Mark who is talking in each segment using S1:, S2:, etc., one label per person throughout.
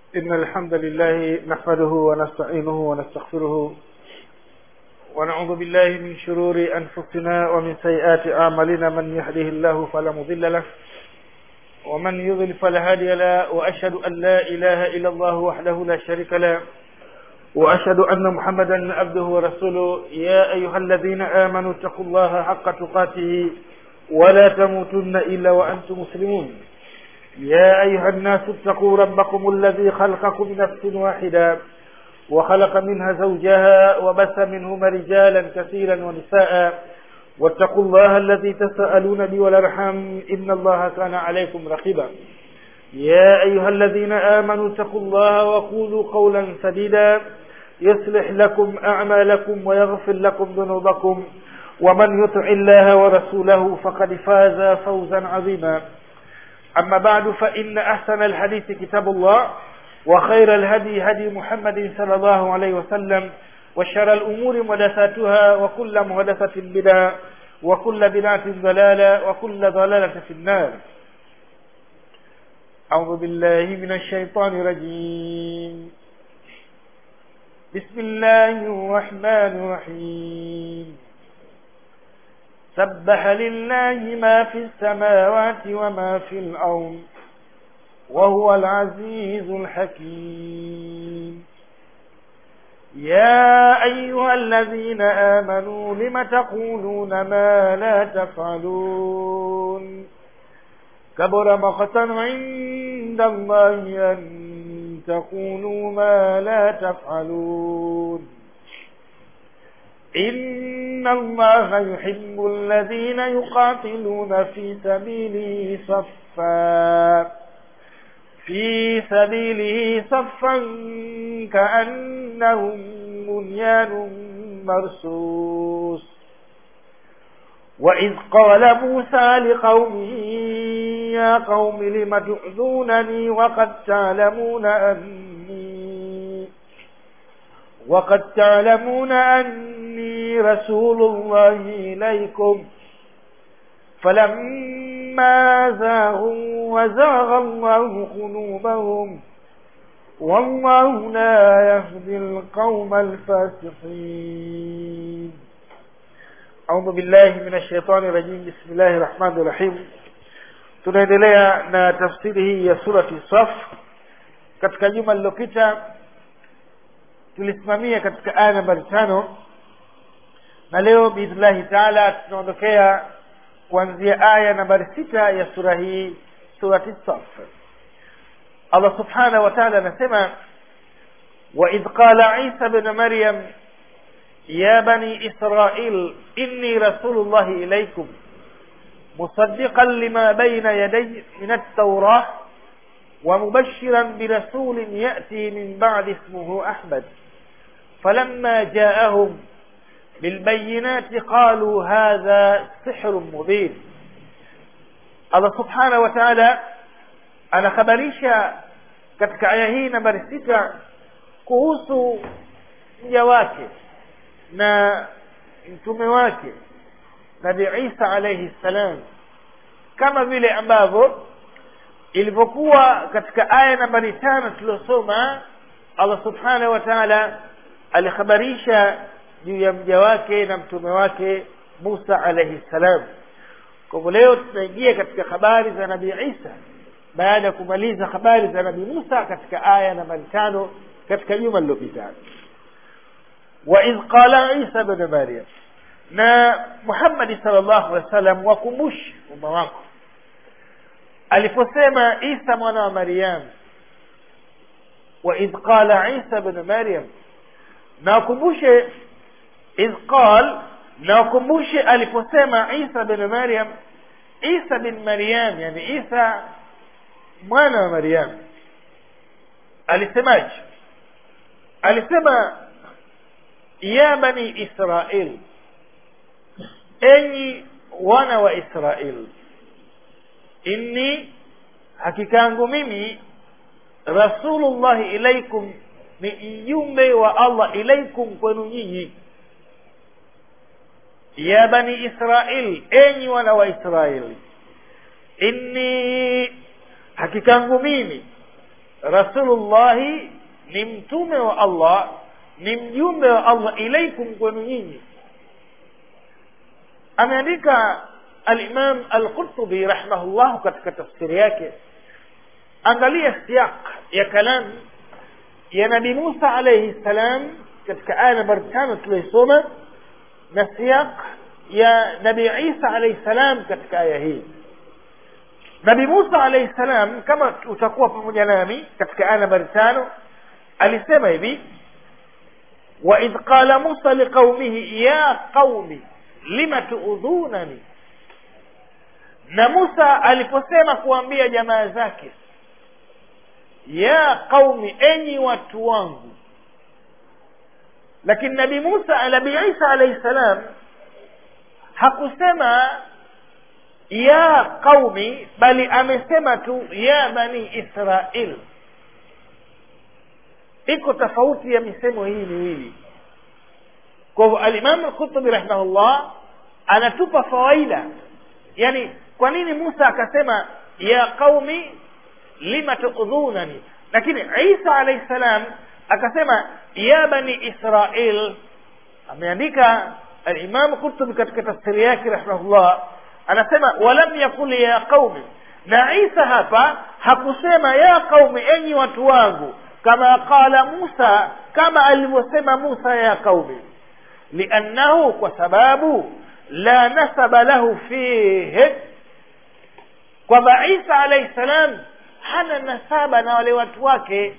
S1: إن الحمد لله نحمده ونستعينه ونستغفره ونعوذ بالله من شرور أنفسنا ومن سيئات أعمالنا من يهده الله فلا مضل له ومن يضل فلا هادي له وأشهد أن لا إله إلا الله وحده لا شريك له وأشهد أن محمدا عبده ورسوله يا أيها الذين آمنوا اتقوا الله حق تقاته ولا تموتن إلا وأنتم مسلمون يا أيها الناس اتقوا ربكم الذي خلقكم من نفس واحدة وخلق منها زوجها وبث منهما رجالا كثيرا ونساء واتقوا الله الذي تسألون به والأرحام إن الله كان عليكم رقيبا يا أيها الذين آمنوا اتقوا الله وقولوا قولا سديدا يصلح لكم أعمالكم ويغفر لكم ذنوبكم ومن يطع الله ورسوله فقد فاز فوزا عظيما أما بعد فإن أحسن الحديث كتاب الله وخير الهدي هدي محمد صلى الله عليه وسلم وشر الأمور محدثاتها وكل محدثة بدعة وكل بدعة ضلالة وكل ضلالة في النار أعوذ بالله من الشيطان الرجيم بسم الله الرحمن الرحيم سبح لله ما في السماوات وما في الأرض وهو العزيز الحكيم يا أيها الذين آمنوا لم تقولون ما لا تفعلون كبر مقتا عند الله أن تقولوا ما لا تفعلون إن الله يحب الذين يقاتلون في سبيله صفا في سبيله صفا كأنهم بنيان مرصوص وإذ قال موسى لقومه يا قوم لم تؤذونني وقد تعلمون أني وقد تعلمون أني رسول الله إليكم فلما زاغوا وزاغ الله قلوبهم والله لا يهدي القوم الفاسقين أعوذ بالله من الشيطان الرجيم بسم الله الرحمن الرحيم tunaendelea na tafsiri hii ya surati saf katika juma lililopita tulisimamia katika aya nambari tano na leo biidhnillahi taala tunaondokea kuanzia aya nambari sita ya sura hii surati saf allah subhanahu wa taala anasema waidh qala isa bnu maryam ya bani israil inni rasulullahi ilaikum مصدقا لما بين يدي من التوراة ومبشرا برسول يأتي من بعد اسمه أحمد فلما جاءهم بالبينات قالوا هذا سحر مبين الله سبحانه وتعالى anakhabarisha katika aya hii nambari sita kuhusu mja wake na mtume wake nabi isa alaihi ssalam kama vile ambavyo ilivyokuwa katika aya nambari tano tuliosoma allah subhanahu wa taala alikhabarisha juu ya mja wake na mtume wake musa alaihi ssalam kwa hivyo leo tunaingia katika habari za nabii isa baada ya kumaliza habari za nabii musa katika aya nambari tano katika juma lililopita waidh qala isa bnu maryam na muhammadi salllahu alehi wa sallam wakumbushi umma wako aliposema isa mwana wa maryam waidh qala isa bnu maryam na wakumbushe idh qal na wakumbushe aliposema isa bnu maryam isa bin maryam yani isa mwana wa maryam alisemaje alisema ya bani israil enyi wana wa israil inni hakika yangu mimi rasulullahi ilaikum ni mjumbe wa allah ilaikum kwenu nyinyi ya bani israil enyi wana wa israili inni hakika yangu mimi rasulullahi ni mtume wa allah ni mjumbe wa allah ilaikum kwenu nyinyi ameandika alimam alqurtubi rahimahullah katika tafsiri yake angalia siaq ya kalam ya nabi musa alaihi salam katika aya nambari tano tuliosoma na siaq ya nabi isa alaihi salam katika aya hii nabi musa alaihi salam kama utakuwa pamoja nami katika aya nambari tano alisema hivi waidh qala musa liqaumihi ya qaumi lima tuudhunani na musa aliposema kuambia jamaa zake ya qaumi enyi watu wangu lakini nabi musa nabi isa alaihi salam hakusema ya qaumi bali amesema tu ya bani israil iko tofauti ya misemo hii miwili kwa hivyo alimamu lqutubi rahimahullah anatupa fawaida yani kwa nini musa akasema ya qaumi lima tudhunani lakini isa alaihi salam akasema ya bani israil ameandika alimamu qutubi katika tafsiri yake rahimahullah anasema walam yakul ya qaumi na isa hapa hakusema ya qaumi enyi watu wangu kama qala musa kama alivyosema musa ya qaumi liannahu kwa sababu la nasaba lahu fihi kwamba isa alaihi salam hana nasaba na wale watu wake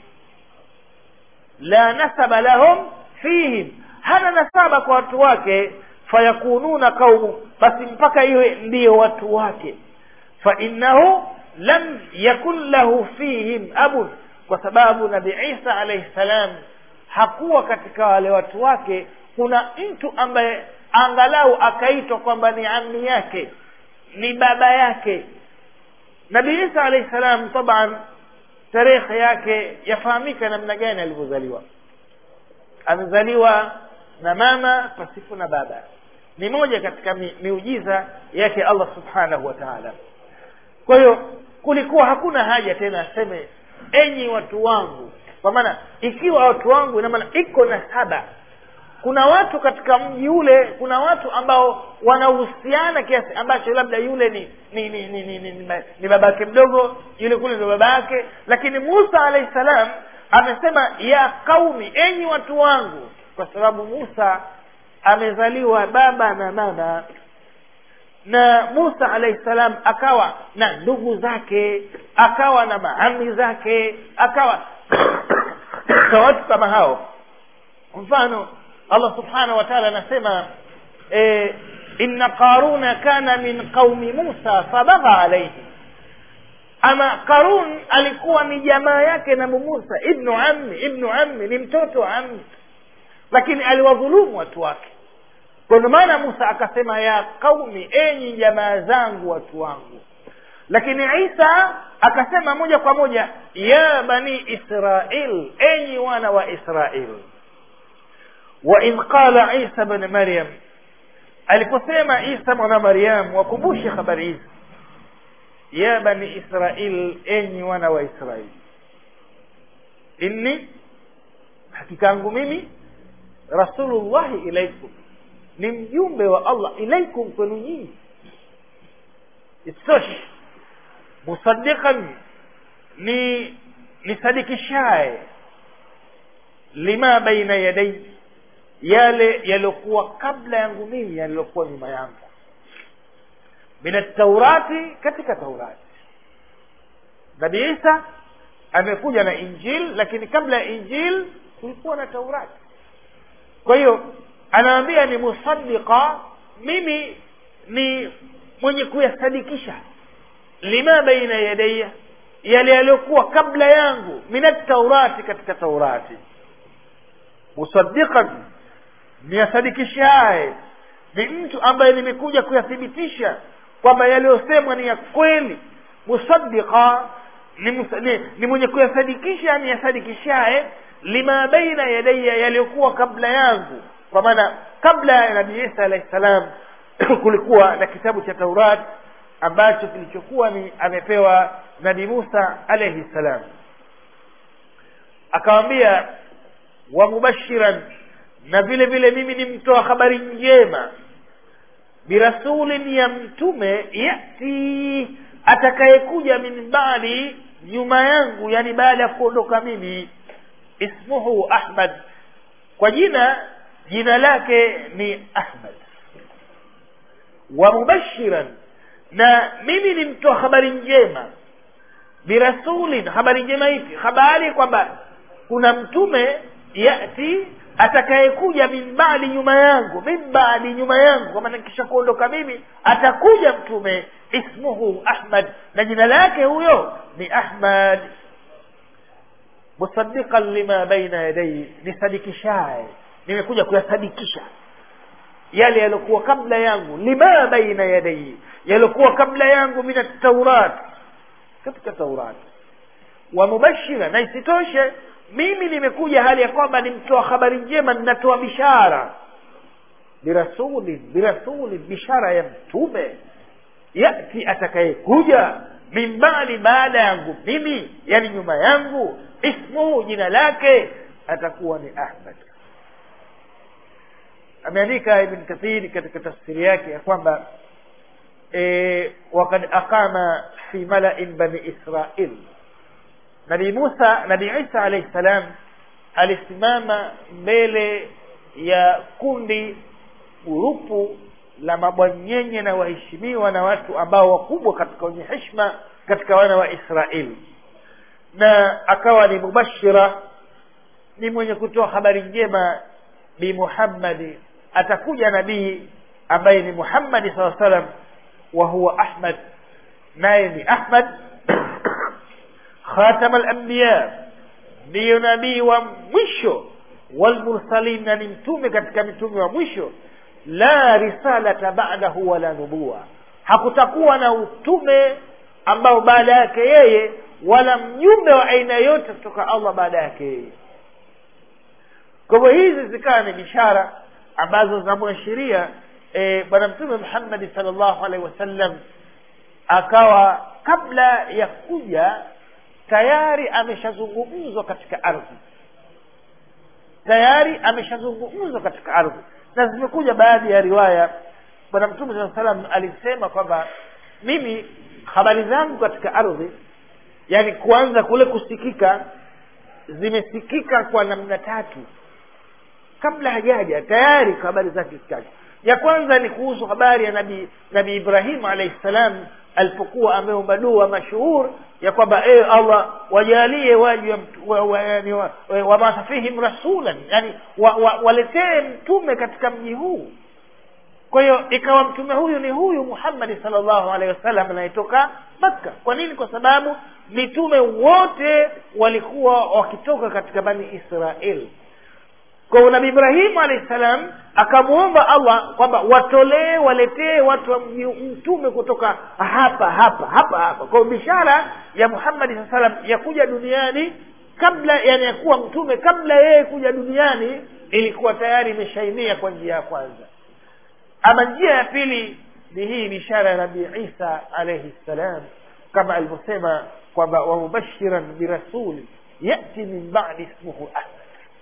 S1: la nasaba lahum fihim hana nasaba kwa watu wake fayakununa qaumu basi mpaka iwe ndiyo watu wake fainnahu lam yakun lahu fihim abun kwa sababu nabi isa alaihi salam hakuwa katika wale watu wake kuna mtu ambaye angalau akaitwa kwamba ni ammi yake ni baba yake nabi isa alaihi salam taban tarehe yake yafahamika namna gani alivyozaliwa amezaliwa na mama pasipo na baba ni moja katika mi, miujiza yake allah subhanahu wa taala kwa hiyo kulikuwa hakuna haja tena aseme enyi watu wangu kwa maana ikiwa watu wangu ina maana iko na saba kuna watu katika mji ule kuna watu ambao wanahusiana kiasi ambacho labda yule ni ni ni ni, ni, ni, ni, ni baba yake mdogo yule kule ndio baba yake lakini musa alahi salam amesema ya qaumi enyi watu wangu kwa sababu musa amezaliwa baba na mama na musa alahi salam akawa na ndugu zake akawa na maami zake akawa na watu kama hao mfano allah subhanahu wa taala anasema e, inna qaruna kana min qaumi musa fabagha alaihi ama qarun alikuwa ni jamaa yake nabu musa ibnu ammi ibnu ammi ni mtoto wa ammi lakini aliwadhulumu watu wake kwa ndio maana musa akasema ya qaumi enyi jamaa zangu watu wangu lakini isa akasema moja kwa moja ya bani israil enyi wana wa israil waidh qala isa bni maryam aliposema isa mwana maryam wakumbushe habari hizi ya bani israil enyi wana wa israili inni hakika yangu mimi rasulullahi ilaikum ni mjumbe wa allah ilaikum kwenu nyinyi isitoshi musadiqan ni nisadikishaye lima baina yadai yale yaliyokuwa kabla yangu mimi yaliyokuwa nyuma yangu min ataurati katika taurati nabi isa amekuja na injil lakini kabla ya injil kulikuwa na taurati kwa hiyo anaambia ni musaddiqa mimi ni mwenye kuyasadikisha lima baina yadaya yale yaliyokuwa kabla yangu min ataurati katika taurati musaddiqan niyasadikishaye ni mtu ambaye nimekuja kuyathibitisha kwamba yaliyosemwa ni ya kweli musaddiqa ni, musa, ni, ni mwenye kuyasadikisha niyasadikishaye lima baina yadaya yaliyokuwa kabla yangu kwa maana kabla ya nabii isa alahi salam kulikuwa na kitabu cha taurat ambacho kilichokuwa ni amepewa nabii musa alaihi salam akawambia wa mubashiran na vile vile mimi ni mtoa habari njema birasulin ya mtume yati atakayekuja min baadi nyuma yangu yani baada ya kuondoka mimi ismuhu ahmad kwa jina jina lake ni ahmad wa mubashiran na mimi ni mtoa habari njema birasulin habari njema ipi habari kwamba kuna mtume yati atakayekuja min baadi nyuma yangu min baadi nyuma yangu kwa maana kisha kuondoka mimi atakuja mtume ismuhu ahmad na jina lake huyo ni ahmad musaddiqan lima baina yadayhi nisadikishaye nimekuja kuyasadikisha yale yaliokuwa kabla yangu lima baina yadayhi yaliokuwa kabla yangu min taurat katika taurat wa mubashira na isitoshe mimi nimekuja hali ya kwamba ni mtoa habari njema ninatoa bishara birasulin birasulin bishara ya mtume yati atakayekuja min badi baada yangu mimi yani nyuma yangu ismuhu jina lake atakuwa ni ahmad ameandika ibn kathiri katika tafsiri yake ya kwamba e, wakad aqama fi malain bani israil nabii musa nabii isa alaihi salam alisimama mbele ya kundi gurupu la mabwanyenye na waheshimiwa na watu ambao wakubwa katika wenye heshima katika wana wa israeli na akawa ni mubashira ni mwenye kutoa habari njema bi muhammadi atakuja nabii ambaye ni muhammadi saa salam wa huwa ahmad naye ni ahmad khatama alambiya ndiyo nabii wa mwisho walmursalin na ni mtume katika mitume wa mwisho la risalata ba'dahu wala nubuwa hakutakuwa na utume ambao baada yake yeye wala mjumbe wa aina yote kutoka allah baada yake yeye kwa hivyo hizi zikawa ni bishara ambazo zinamwashiria e, bwana mtume muhammadi salllahu alaihi wasallam akawa kabla ya kuja tayari ameshazungumzwa katika ardhi tayari ameshazungumzwa katika ardhi na zimekuja baadhi ya riwaya bwana mtume saa salam alisema kwamba mimi habari zangu katika ardhi yani kuanza kule kusikika zimesikika kwa namna tatu kabla hajaja tayari kwa habari zake zikaja ya kwanza ni kuhusu habari ya nabii nabii ibrahimu alaihi salam alipokuwa ameomba dua mashuhur ya kwamba e allah wajalie waji wabasa wa, wa, wa, wa fihim rasulan yani waletee wa, wa mtume katika mji huu kwa hiyo ikawa mtume huyu ni huyu muhammadi salllahu alehi wasallam anayetoka makka kwa nini kwa sababu mitume wote walikuwa wakitoka katika bani israeli kwa nabii ibrahimu alahi salam akamwomba allah kwamba watolee waletee watu wa mtume kutoka hapa hapa hapa hapa kwa bishara ya muhammadi saa salam ya kuja duniani kabla yani ya kuwa mtume kabla yeye kuja duniani ilikuwa tayari imeshainia kwa njia ya kwanza ama njia ya pili ni hii bishara ya nabii isa alaihi ssalam kama alivyosema kwamba wamubashiran birasuli yati min badi ismuhu ahmad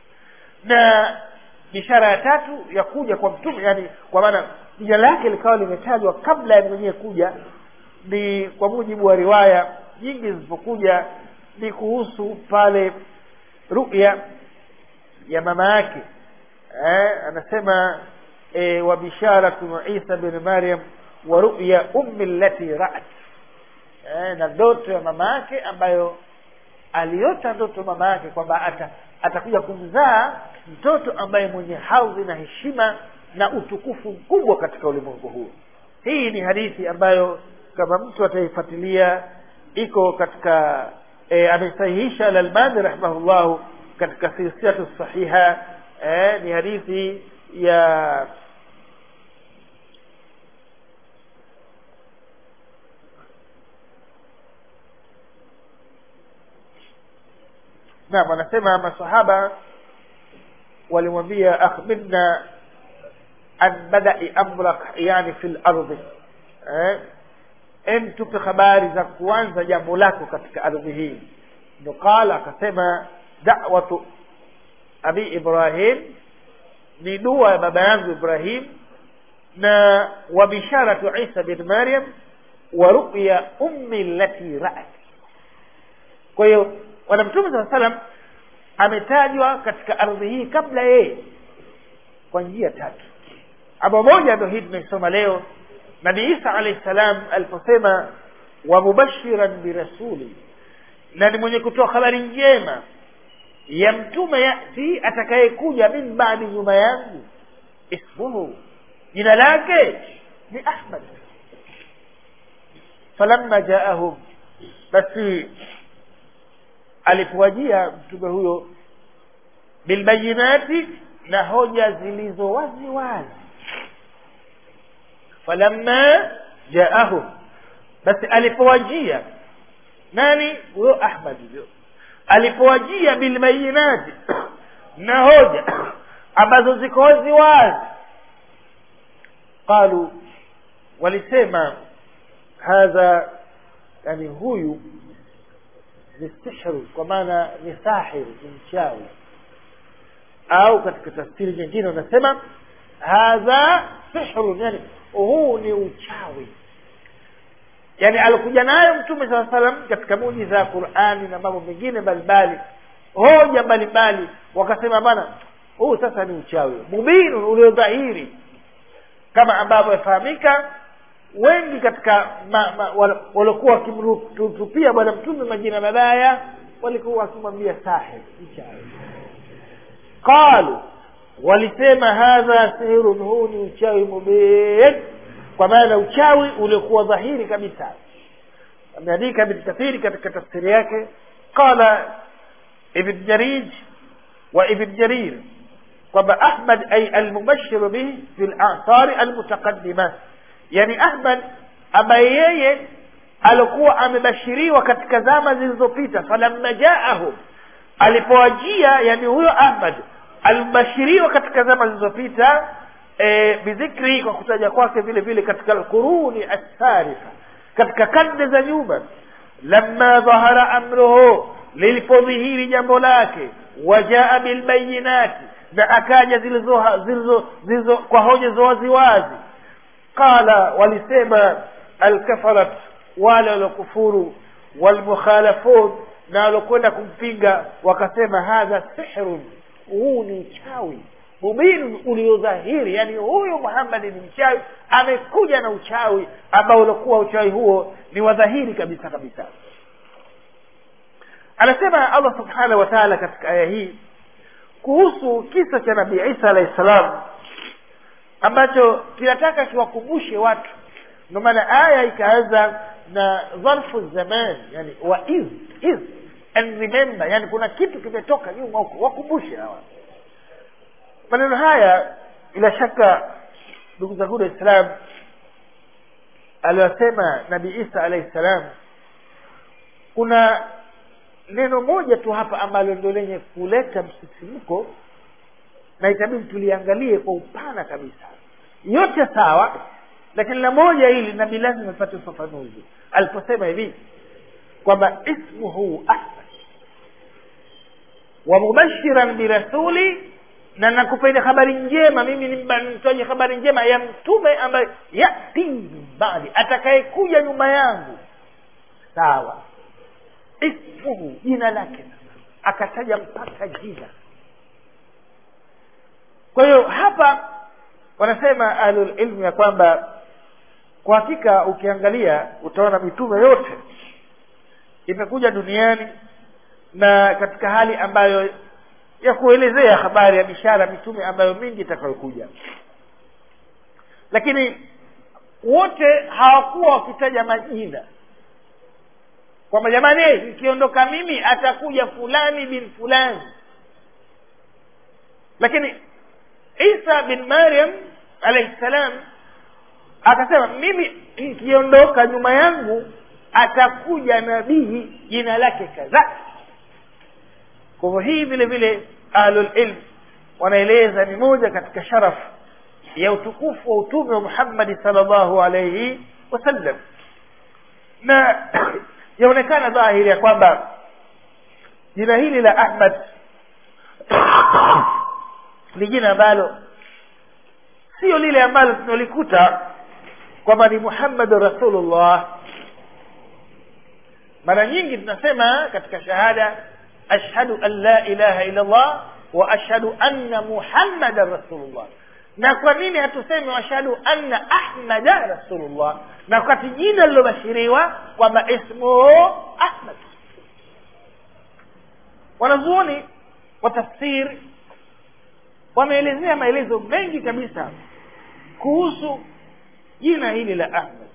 S1: na bishara ya tatu ya kuja kwa mtume yani kwa maana jina lake likawa limetajwa kabla ya mwenyewe kuja ni kwa mujibu wa riwaya nyingi zilizokuja ni kuhusu pale ruya ya mama yake eh, anasema e, wa bisharatu isa bin maryam wa ruya ummi lati raat eh, na ndoto ya mama yake ambayo aliota ndoto mama yake kwamba ata atakuja kumzaa mtoto ambaye mwenye hadhi na heshima na utukufu mkubwa katika ulimwengu huu hii ni hadithi ambayo kama mtu ataifuatilia iko katika e, amesahihisha lalbani rahimahullahu katika silsilatu sahiha e, ni hadithi ya naam anasema masahaba walimwambia akhbirna an badai amrak yani fi lardhi eh? em tupe habari za kuanza jambo lako katika ardhi hii ndo qala akasema da'watu abi ibrahim ni dua ya baba yangu ibrahim na wa bisharatu isa bin maryam wa ru'ya ummi allati ra'at kwa hiyo bwana mtume saa salam ametajwa katika ardhi hii kabla yeye kwa njia tatu aba moja ndo hii tunaisoma leo nabii isa alahi salam aliposema wa mubashiran birasuli na ni mwenye kutoa habari njema ya mtume yati atakayekuja min baadi nyuma yangu ismuhu jina lake ni ahmad falamma jaahum basi alipowajia mtume huyo bilbayinati na hoja zilizo wazi wazi falamma jaahum basi alipowajia nani huyo ahmad huyo alipowajia bilbayinati na hoja ambazo ziko wazi wazi qalu walisema hadha yani huyu ni sihru kwa maana ni sahir ni mchawi au katika tafsiri nyingine wanasema hadha sihrun yani huu ni uchawi yani alikuja nayo mtume saa salam katika mujiza ya qurani na mambo mengine mbalimbali hoja mbalimbali wakasema bana huu sasa ni uchawi mubinun uliodhahiri kama ambavyo yafahamika wengi katika waliokuwa wakimtupia bwana mtume majina mabaya walikuwa wakimwambia sahib mchawi qalu walisema hadha sihirun huu ni uchawi mubin kwa maana uchawi uliokuwa dhahiri kabisa ameandika ibn kathiri katika tafsiri yake qala ibn jarij wa ibn jarir kwamba ahmad ay almubashiru bihi fi lathari almutaqadima yani ahmad ambaye yeye alikuwa amebashiriwa katika zama zilizopita falamma jaahum alipowajia yani huyo ahmad alibashiriwa katika zama zilizopita e, bidhikri kwa kutaja kwake vile vile katika alquruni assarifa katika karne za nyuma lamma dhahara amruhu lilipodhihiri jambo lake wajaa bilbayinati na akaja zilizo zilizo zilizo kwa hoja za waziwazi qala walisema alkafarat wale waliokufuru walmukhalafun na walokwenda kumpinga wakasema hadha sihrun huu ni uchawi mubinun uliodhahiri yani huyu muhammadi ni mchawi amekuja na uchawi ambao uliokuwa uchawi huo ni wadhahiri kabisa kabisa anasema allah subhanahu wa taala katika aya hii kuhusu kisa cha nabii isa alahi salam ambacho kinataka kiwakumbushe watu ndio maana aya ikaanza na dharfu zaman yani wa iz iz and remember yani kuna kitu kimetoka nyuma huko wakumbushe hawa maneno haya bila shaka ndugu zangu waislam aliyosema nabii isa alahi salam kuna neno moja tu hapa ambalo ndio lenye kuleta msisimko na itabidi tuliangalie kwa upana kabisa yote sawa lakini la moja hili nabii lazima ipate ufafanuzi aliposema hivi kwamba ismuhu ahmad wa mubashiran birasuli na nakupeni habari njema mimi ni mtoaji habari njema ya mtume ambaye yati min baadi atakayekuja nyuma yangu sawa ismuhu jina lake akataja mpaka jina kwa hiyo hapa wanasema ahlulilmu ya kwamba kwa hakika ukiangalia utaona mitume yote imekuja duniani na katika hali ambayo ya kuelezea habari ya bishara mitume ambayo mingi itakayokuja lakini wote hawakuwa wakitaja majina kwamba jamani nikiondoka mimi atakuja fulani bin fulani lakini isa bin maryam alaihi salam akasema mimi nikiondoka nyuma yangu atakuja nabii jina lake kadhaa kwa hivyo hii vile vile ahlulilm wanaeleza ni moja katika sharafu ya utukufu wa utume wa muhammadi salllahu alaihi wasallam na yaonekana dhahiri ya kwamba jina hili la ahmad ni jina ambalo sio lile ambalo tunalikuta kwamba ni muhammadun rasulullah mara nyingi tunasema katika shahada ashhadu an la ilaha illa allah wa ashhadu anna muhammadan rasulullah na kwa nini hatusemi washhadu anna ahmada rasulullah na wakati jina lilobashiriwa kwamba ismuhu ahmad wanazuoni wa tafsiri wameelezea maelezo mengi kabisa kuhusu jina hili la ahmad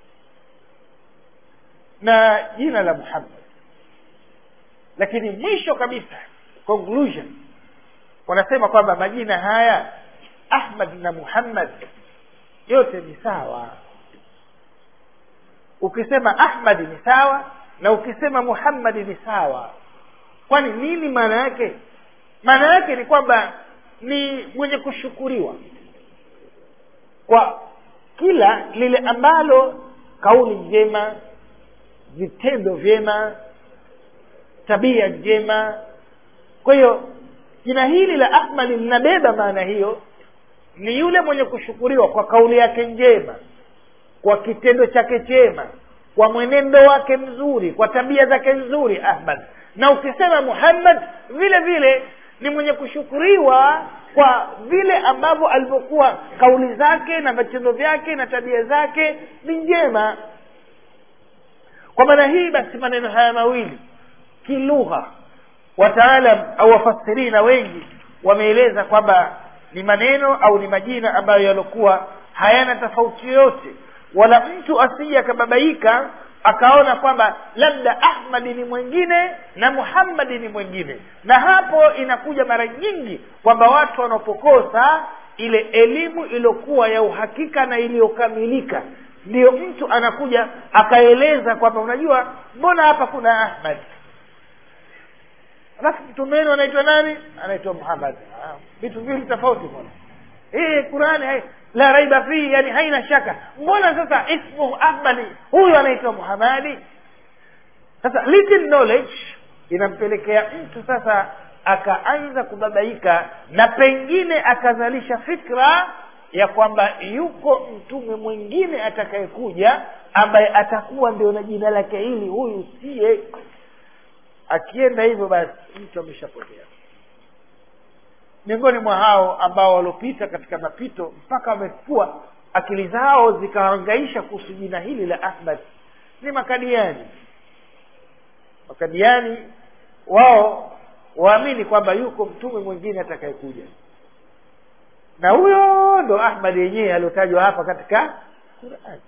S1: na jina la muhammad lakini mwisho kabisa conclusion wanasema kwamba majina haya ahmad na muhammad yote ni sawa ukisema ahmadi ni sawa na ukisema muhammadi ni sawa kwani nini maana yake maana yake ni kwamba ni mwenye kushukuriwa kwa kila lile ambalo kauli njema vitendo vyema tabia njema kwa hiyo jina hili la ahmadi linabeba maana hiyo ni yule mwenye kushukuriwa kwa kauli yake njema kwa kitendo chake chema kwa mwenendo wake mzuri kwa tabia zake nzuri ahmad na ukisema muhammad vile vile ni mwenye kushukuriwa kwa vile ambavyo alivyokuwa kauli zake na vitendo vyake na tabia zake ni njema kwa maana hii basi maneno haya mawili kilugha wataalam au wafasirina wengi wameeleza kwamba ni maneno au ni majina ambayo yaliokuwa hayana tofauti yoyote wala mtu asije akababaika akaona kwamba labda ahmadi ni mwingine na muhammadi ni mwingine na hapo inakuja mara nyingi kwamba watu wanapokosa ile elimu iliyokuwa ya uhakika na iliyokamilika ndiyo mtu anakuja akaeleza kwamba unajua mbona hapa kuna ahmad alafu mtume wenu anaitwa nani anaitwa muhammad vitu viwili tofauti mbona hii qurani hai, la raiba fihi yani haina shaka mbona sasa ismuhu ahmadi huyu anaitwa muhamadi sasa little knowledge inampelekea mtu sasa akaanza kubabaika na pengine akazalisha fikra ya kwamba yuko mtume mwingine atakayekuja ambaye atakuwa ndio na jina lake hili huyu siye akienda hivyo basi mtu ameshapotea miongoni mwa hao ambao waliopita katika mapito mpaka wamekuwa akili zao zikahangaisha kuhusu jina hili la ahmad ni makadiani makadiani wao waamini kwamba yuko mtume mwingine atakayekuja na huyo ndo ahmad yenyewe aliotajwa hapa katika quran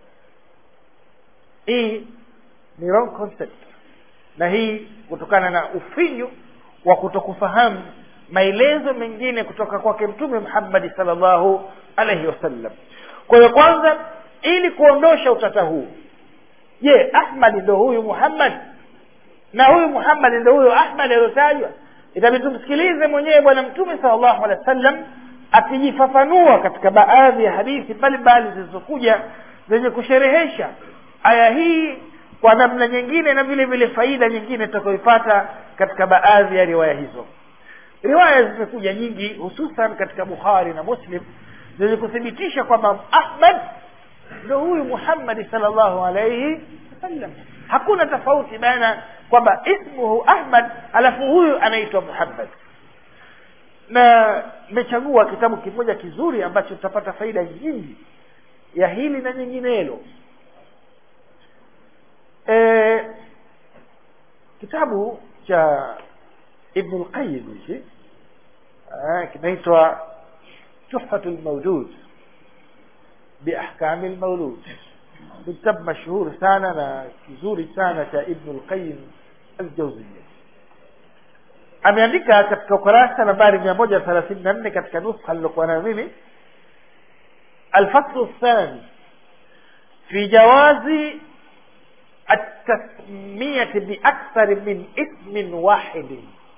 S1: hii ni wrong concept na hii kutokana na ufinyu wa kutokufahamu maelezo mengine kutoka kwake mtume muhammadi salllahu alaihi wasallam kwa hiyo kwanza ili kuondosha utata huu je ahmadi ndo huyu muhammad na huyu muhammadi ndo huyu ahmad aliyotajwa itabidi tumsikilize mwenyewe bwana mtume salllahu alehi wa sallam akijifafanua katika baadhi ya hadithi mbalimbali zilizokuja zenye kusherehesha aya hii kwa namna nyingine na vile vile faida nyingine tutakaoipata katika baadhi ya riwaya hizo riwaya zimekuja nyingi hususan katika bukhari na muslim zenye kuthibitisha kwamba ahmad ndo huyu muhammadi salllahu alaihi wasallam hakuna tofauti baina kwamba ismuhu ahmad alafu huyu anaitwa muhammad na nimechagua kitabu kimoja kizuri ambacho tutapata faida nyingi ya hili na nyinginelo e, kitabu cha ibnu lqayim hichi kinaitwa tuhfatu lmaulud biahkami lmaulud ni kitabu mashhuri sana na kizuri sana cha ibnu lqayim aljauzia ameandika katika ukurasa nambari mia moja thelathini na nne katika nuskha lilokuwa nayo mimi alfaslu lthani fi jawazi التسمية بأكثر من اسم واحد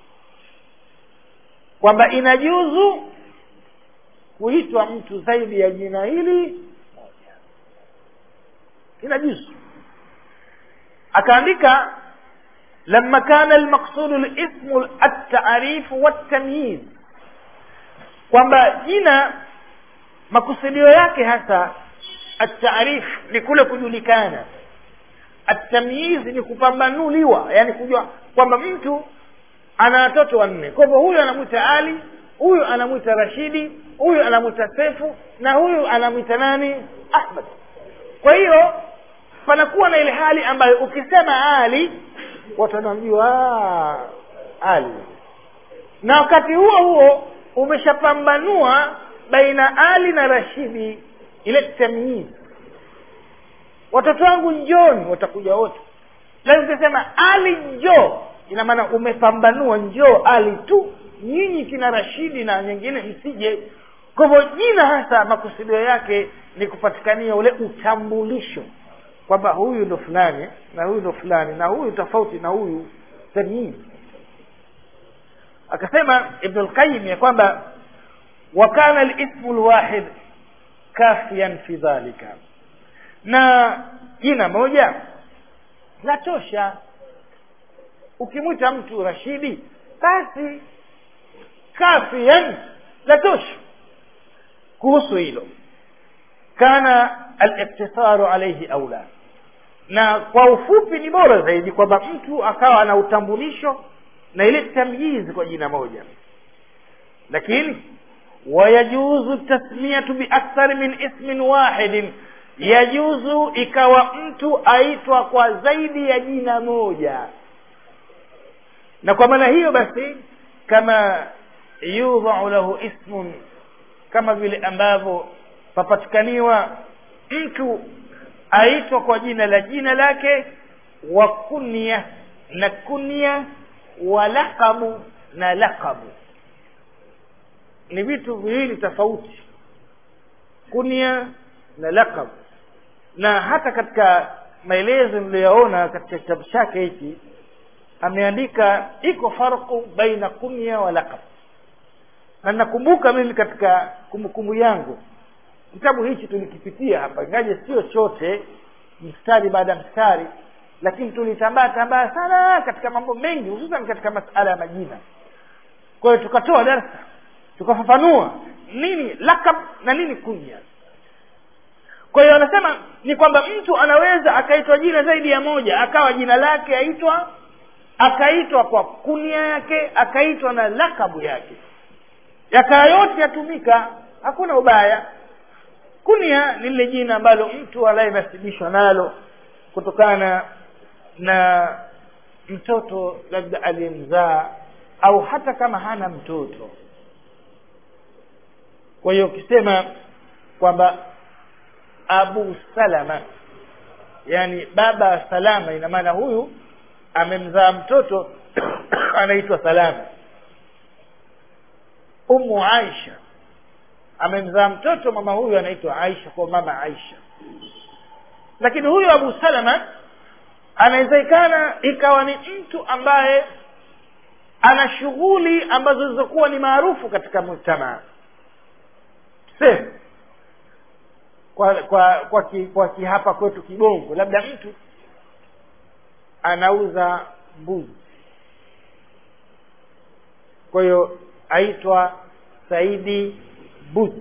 S1: kwamba inajuzu kuitwa mtu zaidi ya jina hili moja inajuzu akaandika لما كان المقصود الاسم التعريف والتمييز kwamba jina makusudio yake hasa ataarif ni kule kujulikana atamyiz ni kupambanuliwa yani kujua kwamba mtu ana watoto wanne kwa hivyo huyu anamwita ali huyu anamwita rashidi huyu anamwita sefu na huyu anamwita nani ahmad kwa hiyo panakuwa na ile hali ambayo ukisema ali watu wanamjua ali na wakati huo huo umeshapambanua baina ali na rashidi ile tamyiz watoto wangu njoni watakuja wote lakini ukisema ali njoo ina maana umepambanua njoo ali tu nyinyi kina rashidi na nyingine msije kwa hivyo jina hasa makusudio yake ni kupatikania ule utambulisho kwamba huyu ndo fulani na huyu ndo fulani na huyu tofauti na huyu tamyiz akasema ibn lqayim ya kwamba wakana lismu lwahid kafian fi dhalika na jina moja latosha ukimwita mtu rashidi basi kafian latosha kuhusu hilo kana aliktisaru alaihi aula na kwa ufupi ni bora zaidi kwamba mtu akawa na utambulisho na ile tamyizi kwa jina moja lakini wayajuzu tasmiyatu biakthar min ismin wahidin yajuzu ikawa mtu aitwa kwa zaidi ya jina moja na kwa maana hiyo basi kama yudhau lahu ismun kama vile ambavyo papatikaniwa mtu aitwa kwa jina la jina lake wa kunya na kunya wa laqabu na laqabu ni vitu viwili tofauti kunya na laqab na hata katika maelezo niliyoona katika kitabu chake hiki ameandika iko farqu baina kunya wa laqab na nakumbuka mimi katika kumbukumbu yangu kitabu hichi tulikipitia hapa ingaje sio chote mstari baada ya mstari lakini tulitambaa tambaa sana katika mambo mengi hususan katika masala ya majina kwa hiyo tukatoa darsa tukafafanua nini lakab na nini kunya kwa hiyo anasema ni kwamba mtu anaweza akaitwa jina zaidi ya moja akawa jina lake aitwa akaitwa kwa kunia yake akaitwa na lakabu yake yakaa yote yatumika hakuna ubaya kunia ni lile jina ambalo mtu anayenasibishwa nalo kutokana na mtoto labda aliyemzaa au hata kama hana mtoto kwa hiyo ukisema kwamba abu salama yani baba wa salama ina maana huyu amemzaa mtoto anaitwa salama umu aisha amemzaa mtoto mama huyu anaitwa aisha kwa mama aisha lakini huyu abu salama anawezekana ikawa ni mtu ambaye ana shughuli ambazo zilizokuwa ni maarufu katika mujtamaa tuseme kwa kwa kwa, ki, kwa kihapa kwetu kibongo labda mtu anauza mbuzi kwa hiyo aitwa saidi buzi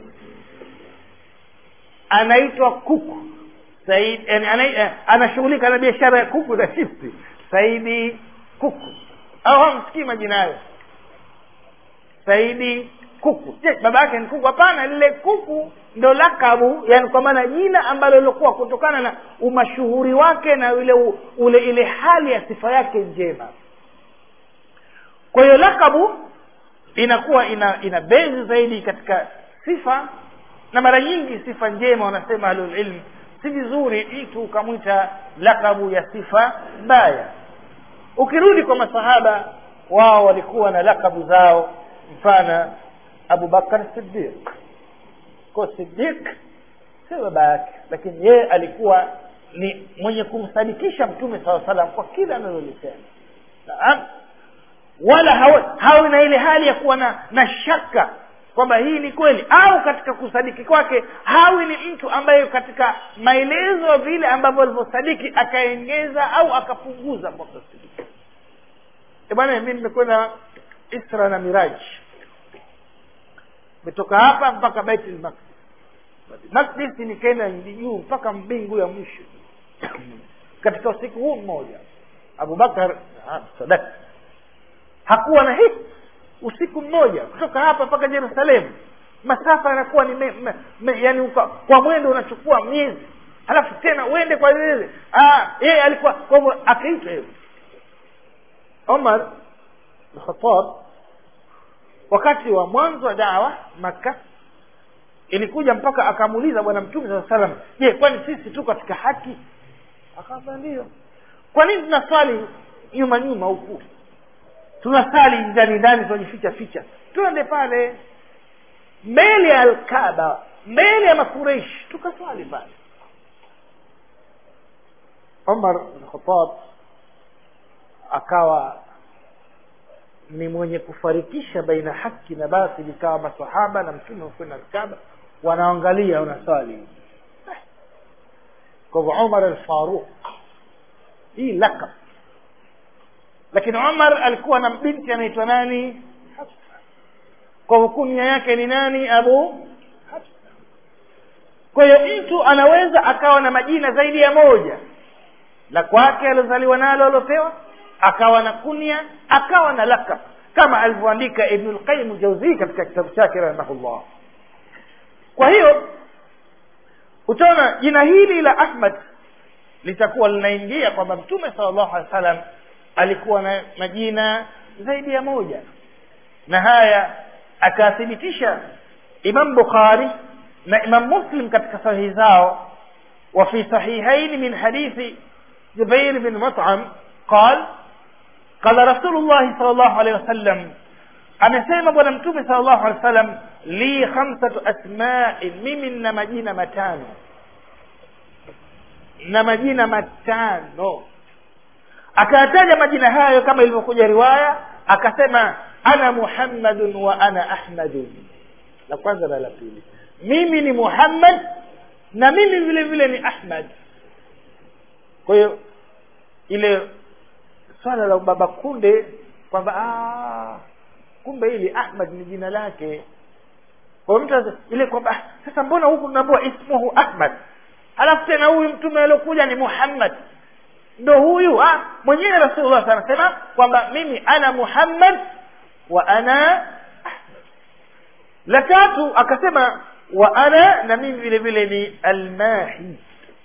S1: anaitwa kuku saidi yani, ana, anashughulika na biashara ya kuku na chipsi saidi kuku au hamsikii majina hayo saidi kuku je baba yake ni kuku hapana lile kuku ndo lakabu yani kwa maana jina ambalo lilokuwa kutokana na umashuhuri wake na ule ule ile hali ya sifa yake njema kwa hiyo lakabu inakuwa ina ina bezi zaidi katika sifa na mara nyingi sifa njema wanasema ahlulilm si vizuri mtu ukamwita lakabu ya sifa mbaya ukirudi kwa masahaba wao walikuwa na lakabu zao mfano abubakar sidiq ko sidiq sio baba yake lakini yeye alikuwa ni mwenye kumsadikisha mtume saa salam kwa kila analolisema naam wala hawi, hawi na ile hali ya kuwa na na shaka kwamba hii ni kweli au katika kusadiki kwake hawi ni mtu ambaye katika maelezo vile ambavyo alivyosadiki akaengeza au akapunguza kwa kusadiki e bwana mi nimekwenda isra na miraji metoka hapa mpaka baitul maqdis Maqdis nikaenda juu mpaka mbingu ya mwisho katika usiku huu mmoja abubakar sadaka hakuwa na hii usiku mmoja kutoka hapa mpaka jerusalemu masafa yanakuwa ni me, me, me, yani uka, kwa mwendo unachukua miezi halafu tena uende kwa lile yeye alikuwa kwa hivyo akaitwa hivyo omar lkhatab wakati wa mwanzo wa dawa makka ilikuja mpaka akamuuliza bwana mtume saa salam je kwani sisi tu katika haki akaambia ndio kwa nini tunaswali nyuma nyuma huku tunasali ndani ndani tunajificha ficha twende pale mbele ya alkaba mbele ya makureishi tukaswali pale umar bnkhatab akawa ni mwenye kufarikisha baina haki na batili ikawa masahaba na mtume wakwenda alkaba wanaangalia unaswali kwa hivyo umar alfaruq hii lakab lakini umar alikuwa na binti anaitwa nani hafsa kwa hukunia yake ni nani abu hafsa kwa hiyo mtu anaweza akawa na majina zaidi ya moja la kwake aliozaliwa nalo aliopewa akawa na kunia akawa na lakab kama alivyoandika ibnu lqayim jauzii katika kitabu chake rahimahullah kwa hiyo utaona jina hili la ahmad litakuwa linaingia kwamba mtume sala llahu alehi wa sallam alikuwa na majina zaidi ya moja na haya akathibitisha imam bukhari na imam muslim katika sahihi zao وفي صحيحين من حديث جبير بن مطعم قال قال رسول الله صلى الله عليه وسلم amesema bwana mtume sala llahu alehi wa sallam li khamsatu asmain mimi nina majina matano na majina matano akayataja majina hayo kama ilivyokuja riwaya akasema ana muhammadun wa ana ahmadun la kwanza na la pili mimi ni muhammad na mimi vile vile ni ahmad kwa hiyo ile swala la baba kunde kwamba kumbe hili ahmad ni jina lake kwa mtu ile kwamba sasa mbona huku tunaambiwa ismuhu ahmad halafu tena huyu mtume aliokuja ni muhammad ndo huyu ah, mwenyewe rasulullah anasema kwamba mimi ana muhammad wa ana ahmad la tatu akasema wa ana na mimi vile vile ni almahi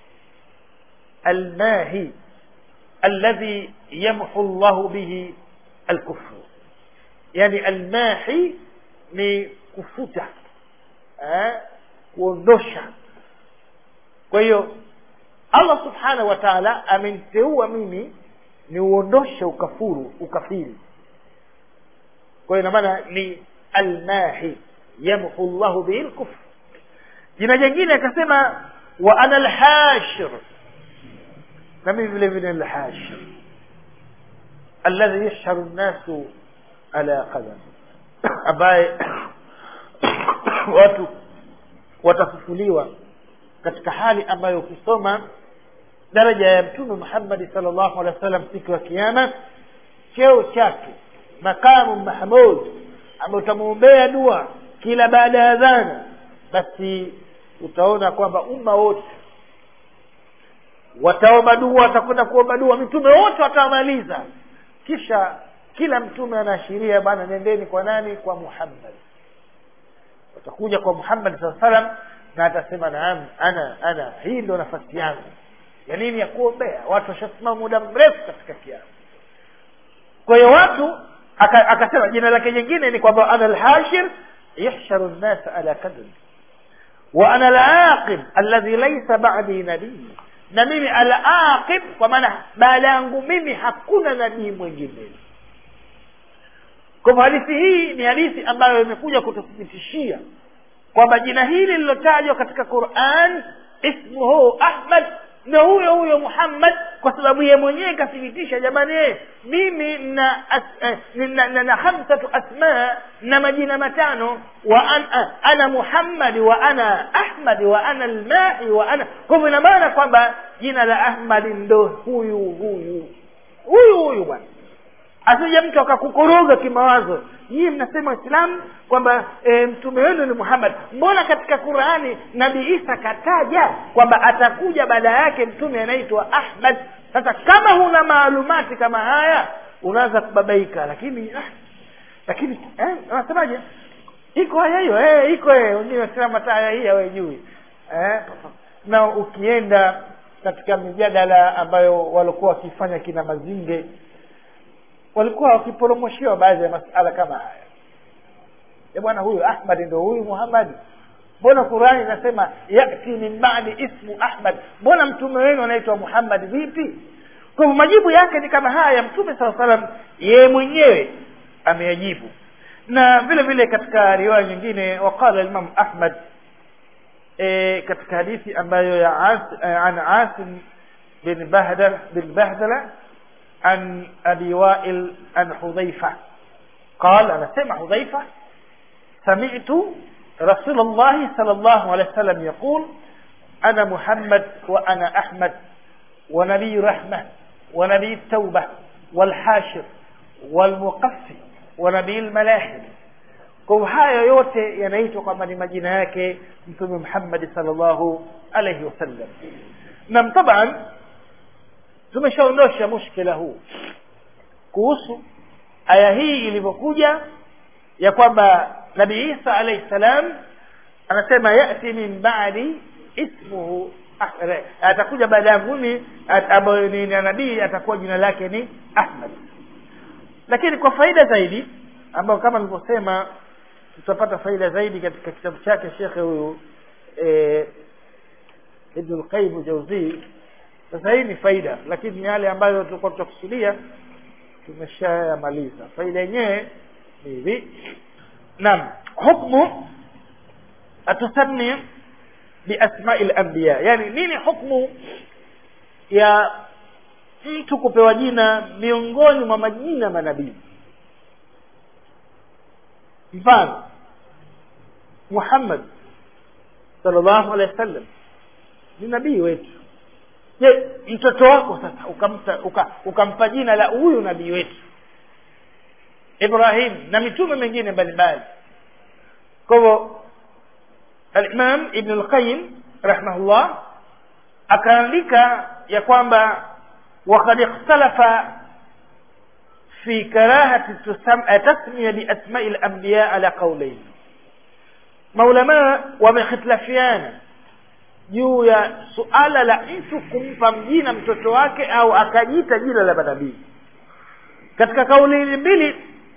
S1: almahi alladhi yamhu llahu bihi alkufru yani almahi ni kufuta eh, kuondosha kwa hiyo allah subhanahu wa taala ameniteua mimi ni uondoshe ukafuru ukafiri kwa hiyo inamaana ni almahi yamhu llahu bihi lkufr jina jingine akasema wa ana lhashir na mimi vile vile lhashir alladhi yashharu nnasu ala qadam ambaye watu watafufuliwa katika hali ambayo ukisoma daraja ya mtume muhammadi sal llahu alehi wa sallam siku ya kiama cheo chake makamu mahmud ambaye utamwombea dua kila baada ya adhana basi utaona kwamba umma wote wataomba dua watakwenda kuomba dua mitume wote watamaliza kisha kila mtume anaashiria bwana nendeni kwa nani kwa muhammad watakuja kwa muhammad saa salam na atasema naam ana ana hii ndo nafasi yangu ya nini ya kuombea watu washasimama muda mrefu katika kiama kwa hiyo watu aka- akasema jina lake jingine ni kwamba ana lhashir yahsharu nnasa ala kadri wa ana alaqib alladhi laysa ba'di nabii na mimi alaqib kwa maana baada yangu mimi hakuna nabii mwingine kwa hivyo hadithi hii ni hadithi ambayo imekuja kututhibitishia kwamba jina hili lililotajwa katika quran ismuhu ahmad na huyo huyo muhammad kwa sababu ye mwenyewe ikathibitisha jamani eh, mimi na, as, eh, na, na, na hamsatu asma na majina matano wa an, ah, ana muhammadi wa ana ahmadi wa ana almahi wa ana kwa hivyo ina maana kwamba jina la ahmadi ndo huyu huyu huyu huyu bwana asije mtu akakukoroga kimawazo nyii mnasema waislamu kwamba e, mtume wenu ni muhammad mbona katika qurani nabii isa kataja kwamba atakuja baada yake mtume anaitwa ahmad sasa kama huna maalumati kama haya unaanza kubabaika lakini ah, lakini eh, unasemaje iko haya hiyo eh, iko eh, wengine wasema hata haya hii hawajui eh, na ukienda katika mijadala ambayo walikuwa wakifanya kina mazinge walikuwa wakiporomoshewa baadhi ya masala kama haya e bwana huyu ahmad ndo huyu muhammadi mbona qurani inasema yati min badi ismu ahmad mbona mtume wenu anaitwa muhammad vipi kwa hivyo majibu yake ni kama haya mtume saa salam yeye mwenyewe ameyajibu na vile vile katika riwaya nyingine waqala imam ahmad e, katika hadithi ambayo ya as, e, an asim bin bahdala bin bahdala عن أبي وائل عن حذيفة قال أنا سمع حذيفة سمعت رسول الله صلى الله عليه وسلم يقول أنا محمد وأنا أحمد ونبي رحمة ونبي التوبة والحاشر والمقفي ونبي الملاحم kwa haya yote yanaitwa kwamba ni majina yake mtume muhammadi salllahu alaihi wasallam nam taban tumeshaondosha mushkila huu kuhusu aya hii ilivyokuja ya kwamba nabii isa alaihi salam anasema yati min badi ismuhu Ahre. atakuja baada yangu mimi ambayo ni nabii atakuwa jina lake ni ahmad lakini kwa faida zaidi ambayo kama nilivyosema tutapata faida zaidi katika kitabu chake shekhe huyu e, ibnu lqaim jauzii sasa hii ni faida lakini yale ambayo tulikuwa tutakusudia tumeshayamaliza faida yenyewe ni hivi naam hukmu atusami biasmai lambiya yani nini hukmu ya mtu kupewa jina miongoni mwa majina manabii mfano muhammad salllahu alehi wa sallam ni nabii wetu je mtoto wako sasa ukamta uka, ukampa jina la huyu nabii wetu ibrahim na mitume mengine mbalimbali kwa hivyo alimam ibnu lqayim rahimahullah akaandika ya kwamba wakad ikhtalafa fi karahati tasmiya biasmai lambiya ala qaulain maulamaa wamekhitilafiana juu ya suala la mtu kumpa mjina mtoto wake au akajiita jina la manabii katika kauli mbili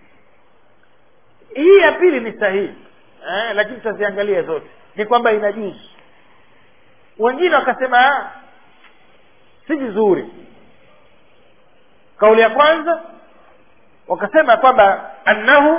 S1: hii ya pili ni sahihi eh, lakini tutaziangalia zote ni kwamba inajuzu wengine wakasema si vizuri kauli ya kwanza wakasema kwamba annahu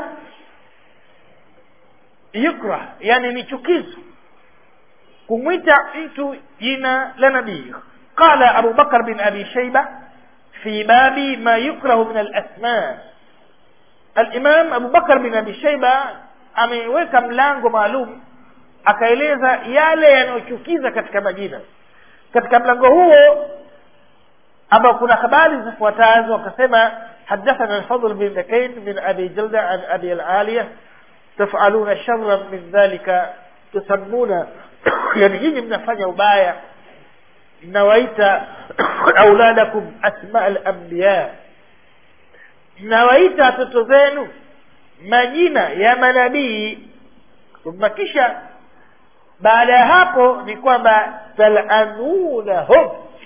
S1: yukrah yani ni chukizo kumwita mtu jina la nabii qala abu bakr bin abi shaiba fi babi ma yukrahu min alasma alimam abu bakr bin abi shaiba ameweka mlango maalum akaeleza yale yanayochukiza katika majina katika mlango huo ambao kuna habari zifuatazo akasema حدثنا الفضل بن دكين من أبي جلدة عن أبي العالية تفعلون شرا من ذلك تسمون yani nyinyi mnafanya ubaya mnawaita auladakum asma alambiya mnawaita watoto zenu majina ya manabii thumma kisha baada ya hapo ni kwamba talanunahum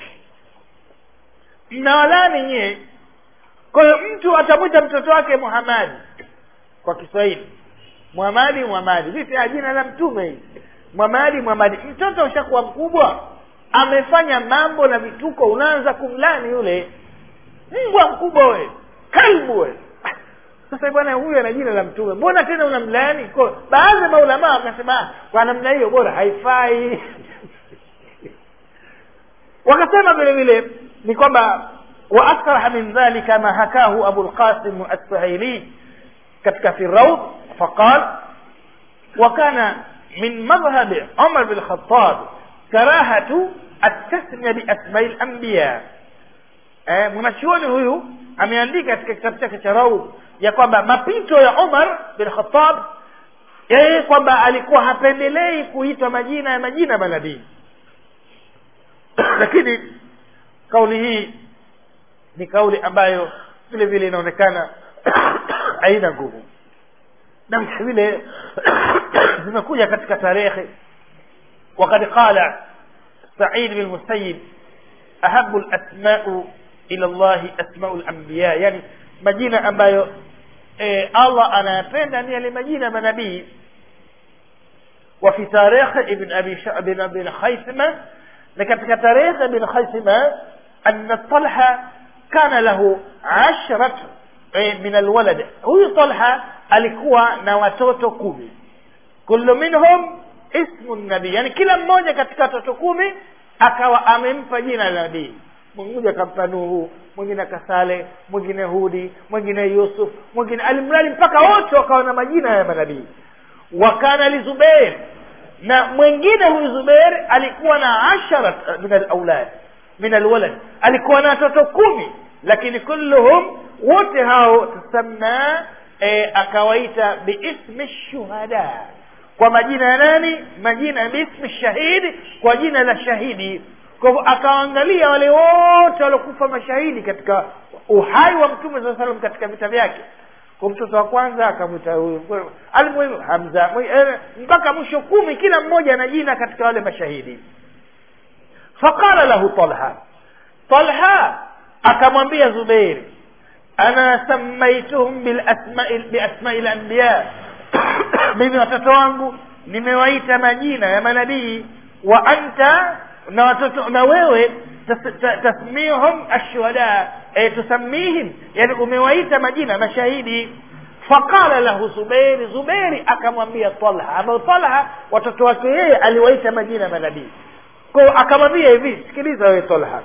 S1: mnawalani nyie kwa hiyo mtu atamwita mtoto wake muhamadi kwa kiswahili muhamadi muhamadi vipi jina la mtume hii mwamadi mwamadi mtoto ushakuwa mkubwa amefanya mambo na vituko unaanza kumlani yule mbwa mkubwa we kalbu we sasa bwana huyu ana jina la mtume mbona tena unamlaani baadhi ya maulamaa wakasema kwa namna hiyo bora haifai wakasema vile vile ni kwamba waakraha min dhalika ma hakahu abu lqasim assuhaili katika fi raud faqal wakana من مذهب عمر بن الخطاب كراهة التسمية بأسماء الأنبياء mwanachuoni huyu ameandika katika kitabu chake cha raud ya kwamba mapito ya umar bin khatab yeye kwamba alikuwa hapendelei kuitwa majina ya majina ya manabii lakini kauli hii ni kauli ambayo vile vile inaonekana haina nguvu na vile zimekuja katika tarehe وقد قال سعيد بن المسيب أحب الأسماء إلى الله أسماء الأنبياء يعني majina ambayo eh, allah anayapenda ni yale majina manabii وفي تاريخ ابن أبي ش... ابن ابن خيثمة لكن تاريخ ابن خيثمة أن طلحة كان له عشرة من الولد هو طلحة alikuwa na watoto kumi kullu minhum ismu nabii yani kila mmoja katika watoto kumi akawa amempa jina la nabii mmoja akampa nuhu mwingine akasale mwingine hudi mwingine yusuf mwingine alimradi mpaka wote wakawa na majina ya manabii wakana lizubeir na mwingine huyu zubeir alikuwa na ashara min alaulad min alwalad alikuwa na watoto kumi lakini kulluhum wote hao tusamna e, akawaita biismi shuhada kwa majina ya nani majina biismi shahidi kwa jina la shahidi kwa hivyo akawaangalia wale wote waliokufa mashahidi katika uhai wa mtume saa salam katika vita vyake kwa mtoto wa kwanza akamwita huyu alimuhimu hamza mpaka mwisho kumi kila mmoja ana jina katika wale mashahidi faqala lahu talha talha akamwambia zubeiri ana samaituhum biasmai lanbiya mimi watoto wangu nimewaita majina ya manabii wa anta na watoto na wewe tasmihum ashuhada e, tusamihim yani umewaita majina mashahidi faqala lahu zubairi zubairi akamwambia talha ambayo talha watoto wake yeye aliwaita majina manabii kwao akamwambia hivi sikiliza wewe talha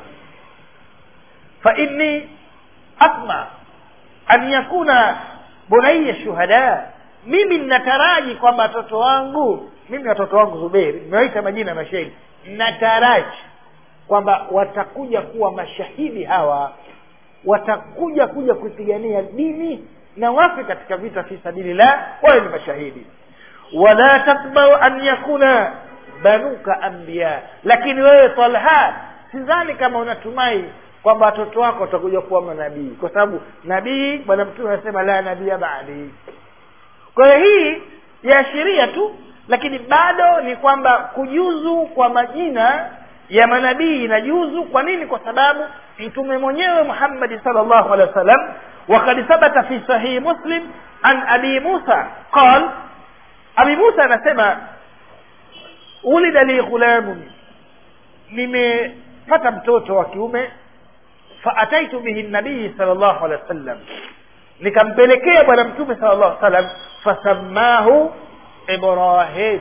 S1: fa inni asma an yakuna bunaya shuhada mimi ninataraji kwamba watoto wangu mimi watoto wangu zuberi nimewaita majina mashahidi nataraji kwamba watakuja kuwa mashahidi hawa watakuja kuja kupigania dini na wafe katika vita fi sabilillah wawe ni mashahidi wala tatbau an yakuna banuka anbiya lakini wewe talha sidhani kama unatumai kwamba watoto wako watakuja kuwa manabii kwa sababu nabii bwana mtume anasema la nabia baadi kwa hiyo hii yaashiria tu lakini bado ni kwamba kujuzu kwa majina ya manabii inajuzu kwa nini kwa sababu mtume mwenyewe muhammadi salllahu alehi wa sallam wakad thabata fi sahihi muslim an abi musa qal abi musa anasema ulida li ghulamun nimepata mtoto wa kiume faataitu bihi nabii sal llahu alehi wa sallam nikampelekea bwana mtume sala llahu salam fasammahu ibrahim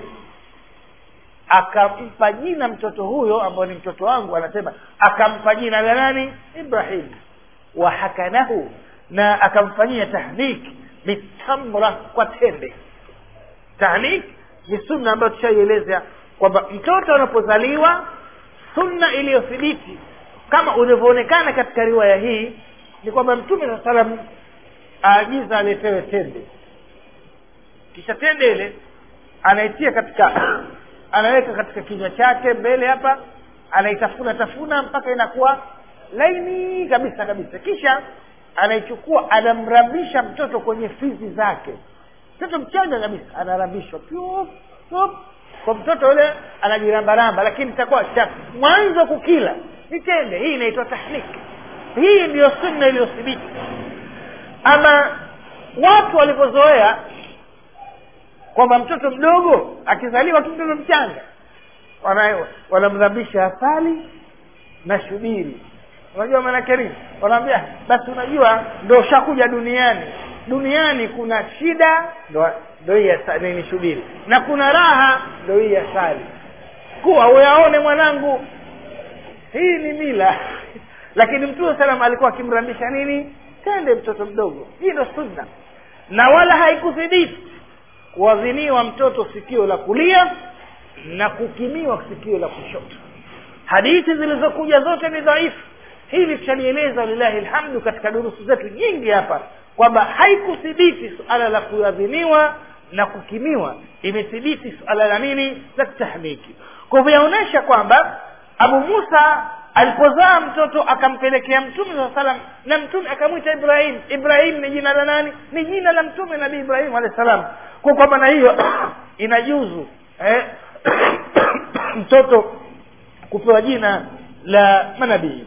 S1: akampa jina mtoto huyo ambao ni mtoto wangu anasema akampa jina la nani ibrahim wahakanahu na akamfanyia tahnik bitamra kwa tende tahnik ni sunna ambayo tushaieleza kwamba mtoto anapozaliwa sunna iliyothibiti kama ulivyoonekana katika riwaya hii ni kwamba mtume saa salam aagiza aletewe tende kisha tende ile anaitia katika anaweka katika kinywa chake mbele hapa anaitafuna tafuna mpaka inakuwa laini kabisa kabisa kisha anaichukua anamrambisha mtoto kwenye fizi zake mtoto mchanga kabisa anarambishwa pyup, pyup. kwa mtoto yule anajirambaramba lakini itakuwa cha mwanzo kukila ni tende hii inaitwa tahnik hii ndiyo sunna iliyothibiti ama watu walivyozoea kwamba mtoto mdogo akizaliwa tu mtoto mchanga wanamrambisha asali na shubiri unajua maanake nini wanaambia basi unajua ndo ushakuja duniani duniani kuna shida ndo ndo hii nini shubiri na kuna raha ndo hii asali kuwa uyaone mwanangu hii ni mila lakini mtume salam alikuwa akimrambisha nini tende mtoto mdogo hii ndo sunna na wala haikuthibiti kuadhiniwa mtoto sikio la kulia na kukimiwa sikio la kushoto hadithi zilizokuja zote ni dhaifu hili tutalieleza lillahi alhamdu katika durusu zetu nyingi hapa kwamba haikuthibiti suala la kuadhiniwa na kukimiwa imethibiti suala la nini la tahmiki kwa hivyo yaonyesha kwamba abu musa alipozaa mtoto akampelekea mtume saa salam na mtume akamwita ibrahim ibrahim ni jina la nani ni jina la mtume nabii ibrahim alahi salam kwa kwa maana hiyo inajuzu eh, mtoto kupewa jina la manabii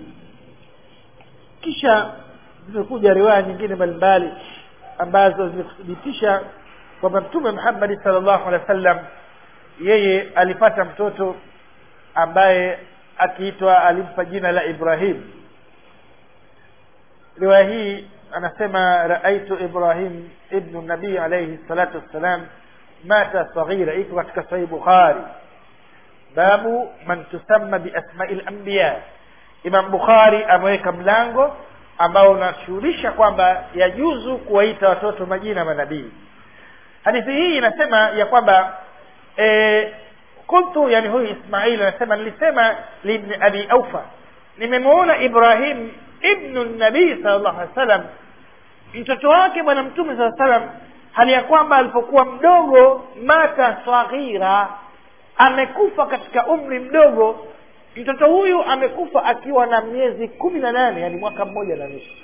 S1: kisha zimekuja riwaya nyingine mbalimbali ambazo zimekuthibitisha kwamba mtume muhammadi sal llahu alehi wa sallam yeye alipata mtoto ambaye akiitwa alimpa jina la ibrahim riwaya hii anasema raaitu ibrahim ibnu nabii alaihi salatu wassalam mata saghira iko katika sahih bukhari babu man tusamma biasmai lambiya imam bukhari ameweka mlango ambao unashughulisha kwamba yajuzu kuwaita watoto majina manabii hadithi hii inasema ya kwamba e, kuntu yani huyu ismail anasema nilisema libni abi aufa nimemwona ibrahim ibnu nabii sal llahu alih wa sallam mtoto wake bwana mtume saa salam hali ya kwamba alipokuwa mdogo mata saghira amekufa katika umri mdogo mtoto huyu amekufa akiwa na miezi kumi na nane yani mwaka mmoja na nusu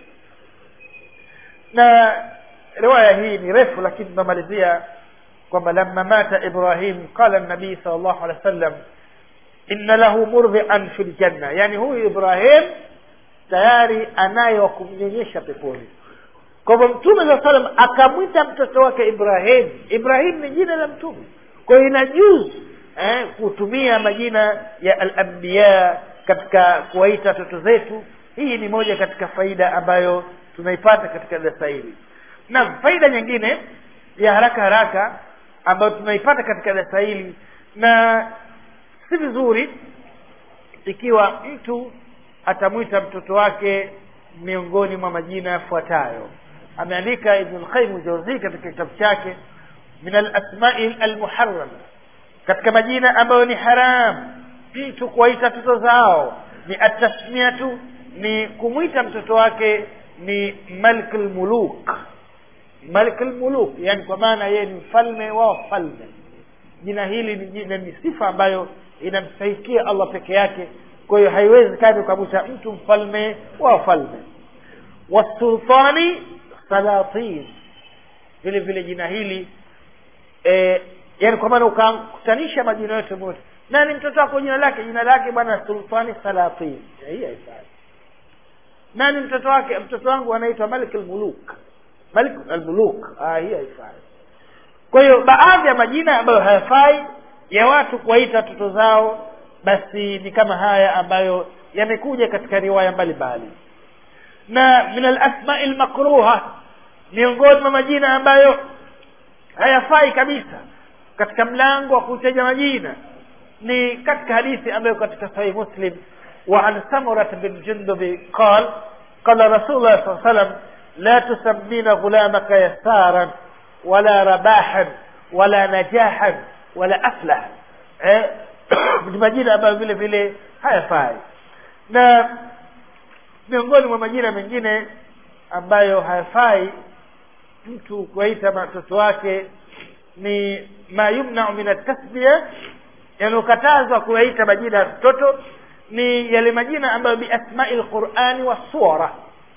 S1: na riwaya hii ni refu lakini tunamalizia kwamba lama mata ibrahim qala nabii sal llahu alehi wa sallam inna lahu murdhian fi ljanna yani huyu ibrahim tayari anaye wa kumnyonyesha peponi kwa hivyo mtume saa salam akamwita mtoto wake ibrahim ibrahim ni jina la mtume kwa hiyo inajuzu eh, kutumia majina ya alambiya katika kuwaita watoto zetu hii ni moja katika faida ambayo tunaipata katika darasa hili naam faida nyingine ya haraka haraka ambayo tunaipata katika darasa hili na si vizuri ikiwa mtu atamwita mtoto wake miongoni mwa majina yafuatayo ameandika ibnu lqaimu jauzii katika kitabu chake min alasmai almuharama katika majina ambayo ni haram mtu kuwaita watoto zao ni atasmiatu ni kumwita mtoto wake ni malik lmuluk malik lmuluk yani kwa maana yeye ni mfalme wa wafalme jina hili ni jina ni sifa ambayo inamstahikia allah peke yake kwa hiyo haiwezekani ukamwita mtu mfalme wa wafalme wasultani salatin vile vile jina hili e, yani kwa maana ukakutanisha majina yote mote nani mtoto wako jina lake jina lake bwana sultani salatin hii haifai nani mtoto wake mtoto wangu anaitwa malik almuluk malik almuluk ah hii haifai kwa hiyo baadhi ya majina ambayo hayafai ya watu kuwaita watoto zao basi ni kama haya ambayo yamekuja katika riwaya mbalimbali na min alasmai lmakruha miongoni mwa majina ambayo hayafai kabisa katika mlango wa kutaja majina ni katika hadithi ambayo katika sahih muslim وعن سمرة بن جندب قال قال رسول الله صلى الله عليه وسلم لا تسمين غلامك يسارا ولا رباحا ولا نجاحا ولا أفلح ni majina ambayo vile vile hayafai na miongoni mwa majina mengine ambayo hayafai mtu kuwaita watoto wake ni ma yumnau min atasbia yanayokatazwa kuyaita majina ya mtoto ni yale majina ambayo biasmai lqurani wasura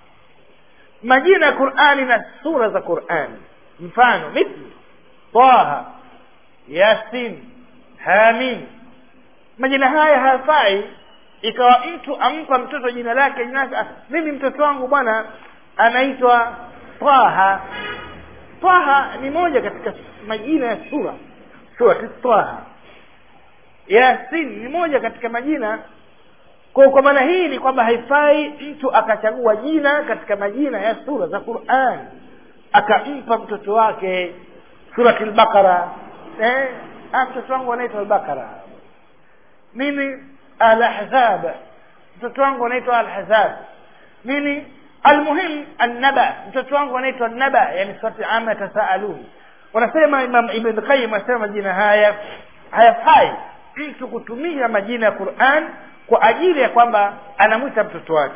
S1: majina ya qurani na sura za qurani mfano mithli taha yasin hamim majina haya hayafai ikawa mtu ampa mtoto jina lake jina lake mimi mtoto wangu bwana anaitwa taha taha ni moja katika majina ya sura surati taha yasin ni moja katika majina kwa kwa maana hii ni kwamba haifai mtu akachagua jina katika majina ya sura za quran akampa mtoto wake surati lbaqara eh, mtoto wangu anaitwa albaqara mimi alahzab mtoto wangu anaitwa alhazab nini almuhim annaba mtoto wangu anaitwa naba yani surati ama yatasaalun wanasema imam ibn qayyim anasema majina haya hayafai mtu kutumia majina ya quran kwa ajili ya kwamba anamwita mtoto wake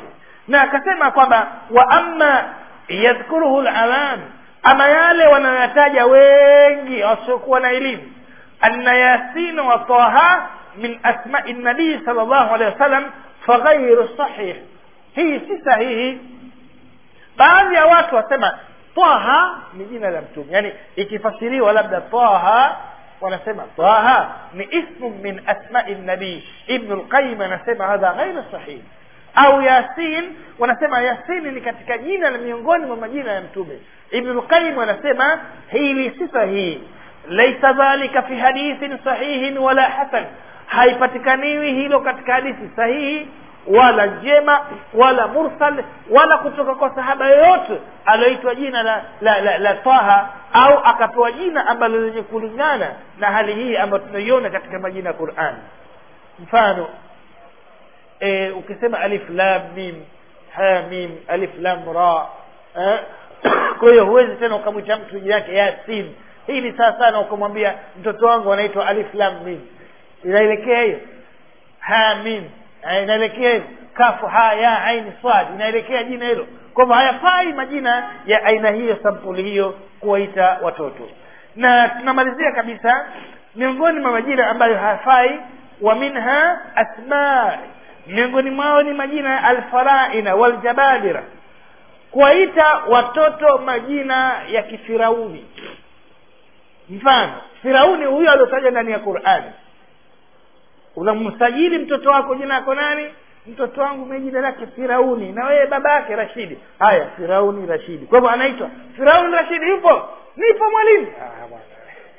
S1: na akasema kwamba wa amma yadhkuruhu lawam ama yale wanayoyataja wengi wasiokuwa na elimu anna yasin wa taha min asmai nabii sal llahu alehi wasallam faghairu sahih hii si sahihi baadhi ya watu wasema taha ni jina la mtume yaani ikifasiriwa labda taha wanasema taha ni ismu min asmai nabii ibnu lqayim anasema hadha ghairu sahih au yasin wanasema yasini ni katika jina la miongoni mwa majina ya mtume ibnu lqayim anasema hili si sahihi laisa dhalika fi hadithin sahihin wala hasan haipatikaniwi hilo katika hadithi sahihi wala njema wala mursal wala kutoka kwa sahaba yoyote alioitwa jina la, la, la, la taha au akapewa jina ambalo lenye kulingana na hali hii ambayo tunaiona katika majina ya quran mfano e, ukisema alif lam mim ha mim alif lam ra eh? kwa hiyo huwezi tena ukamwita mtu jina yake yasin hii ni saa sana ukamwambia mtoto wangu anaitwa alif lam mim inaelekea hiyo ha mim inaelekea hivyo kafu ha ya aini swad inaelekea jina hilo kwamba hayafai majina ya aina hiyo sampuli hiyo kuwaita watoto na tunamalizia kabisa miongoni mwa majina ambayo hayafai wa minha asma miongoni mwao ni majina ya alfaraina waljababira kuwaita watoto majina ya kifirauni mfano firauni huyo aliotaja ndani ya qurani unamsajili mtoto wako jina yako nani mtoto wangu mimi jina lake firauni na wewe baba yake rashidi haya firauni rashidi kwa hivyo anaitwa firauni rashidi yupo nipo mwalimu ah, bwana.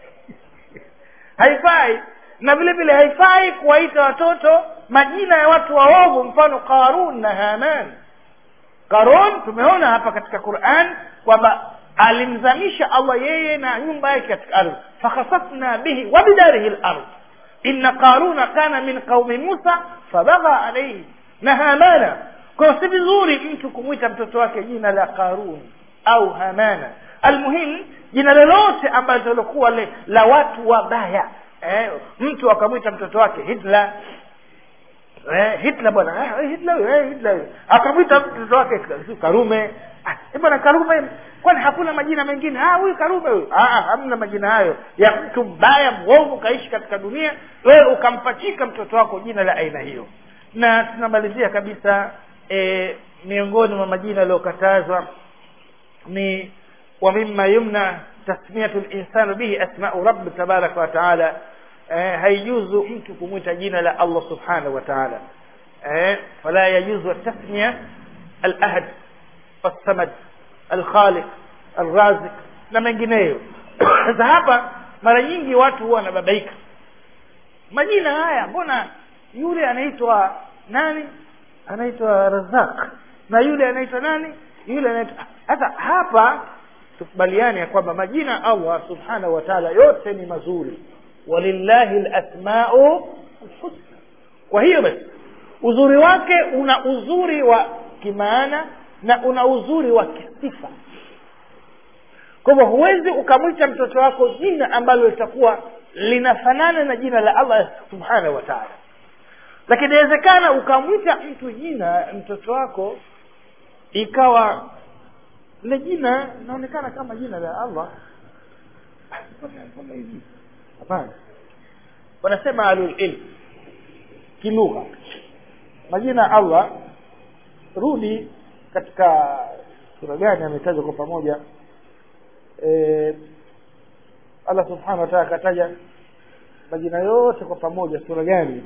S1: haifai na vile vile haifai kuwaita watoto majina ya watu waovu mfano qarun na haman qarun tumeona hapa katika quran kwamba alimzamisha allah yeye na nyumba yake katika ardhi fakhasafna bihi wa bidarihi lardh inna qaruna kana min qaumi musa fabagha alaihi na hamana kwa si vizuri mtu kumwita mtoto wake jina la qarun au hamana almuhim jina lolote ambalo lilokuwa la watu wabaya eh, mtu akamwita mtoto wake hitler eh, hitler bwana eh, hitler eh, hitler akamwita mtoto wake karume ah, bwana karume kwani hakuna majina mengine ah huyu karume huyu ah, hamna majina hayo ya mtu mbaya mwovu kaishi katika dunia wewe ukampachika mtoto wako jina la aina hiyo na tunamalizia kabisa e, miongoni mwa majina yaliyokatazwa ni wa mima yumna tasmiyatu linsanu bihi asmau rabi tabaraka wataala eh, haijuzu mtu kumwita jina la allah subhanahu wa taala eh, fala yajuzu tasmiya alahad alsamad alkhaliq alrazik na mengineyo sasa hapa mara nyingi watu huwa wanababaika majina haya mbona yule anaitwa nani anaitwa razak na yule anaitwa nani yule anaitwa sasa hapa tukubaliane ya kwamba majina allah subhanahu wa taala yote ni mazuri walillahi lasmau lhusna kwa hiyo basi uzuri wake una uzuri wa kimaana na una uzuri wa kisifa kwa hivyo huwezi ukamwita mtoto wako jina ambalo litakuwa linafanana na jina la allah subhanahu wa taala lakini inawezekana ukamwita mtu jina mtoto wako ikawa lile jina linaonekana kama jina la allah hivi hapana wanasema alulilm kilugha majina ya allah rudi katika sura gani ametajwa kwa pamoja e, allah subhanahu wa taala akataja majina yote kwa pamoja sura gani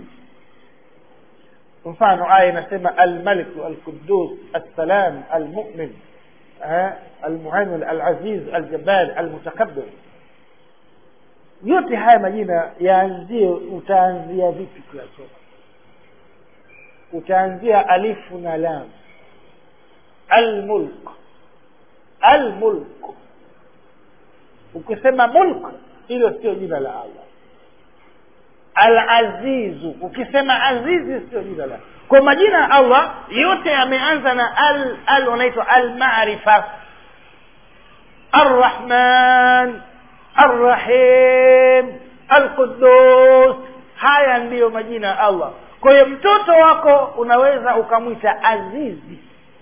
S1: mfano aya inasema almaliku alqudus assalam almumin almuhamin alaziz aljabal almutakabir yote haya majina yaanzie utaanzia vipi kuyasoma utaanzia alifu na lam almulk almulk ukisema mulk hilo sio jina la allah alazizu ukisema azizi sio jina la kwa majina ya allah yote yameanza na al al unaitwa almarifa arrahman arrahim alqudus haya ndiyo majina ya allah kwa hiyo mtoto wako unaweza ukamwita azizi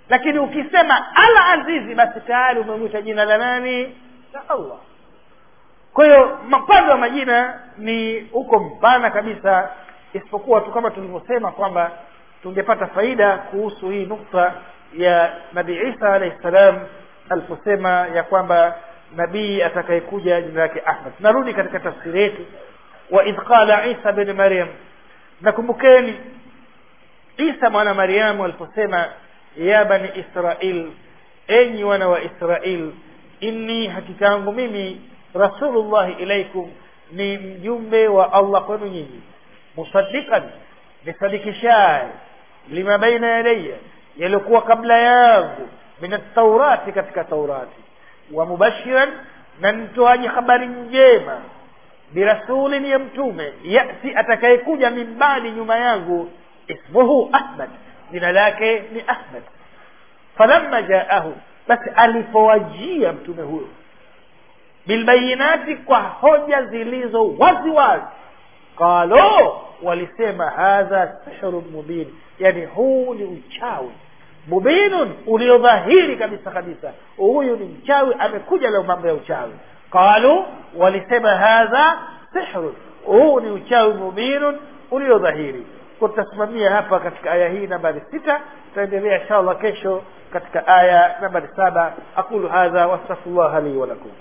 S1: lakini ukisema al azizi basi tayari umemwita jina la nani la allah kwa hiyo mpande wa majina ni uko mpana kabisa isipokuwa tu kama tulivyosema kwamba tungepata faida kuhusu hii nukta ya nabii isa alahi ssalam aliposema ya kwamba nabii atakayekuja jina lake ahmad narudi katika tafsiri yetu wa idh qala isa bin maryam nakumbukeni isa mwana mariamu aliposema ya bani israil enyi wana wa israil inni hakika yangu mimi rasulullahi ilaikum ni mjumbe wa allah kwenu nyinyi musaddiqan nisadikishaye lima baina yadaya yaliyokuwa kabla yangu min ataurati katika taurati wa mubashiran na nitoaji habari njema birasulin ya mtume yati atakayekuja min baadi nyuma yangu ismuhu ahmad jina lake ni ahmad falamma jaahu basi alipowajia mtume huyo bilbayinati kwa hoja zilizo wazi wazi qalo walisema hadha sihrun mubin yani huu ni uchawi mubinun uliodhahiri kabisa kabisa huyu ni mchawi amekuja leo mambo ya uchawi qalu walisema hadha sihrun huu ni uchawi mubinun uliodhahiri tutasimamia hapa katika aya hii nambari sita tutaendelea insha allah kesho katika aya nambari saba aqulu hadha wastaghfirullah li walakum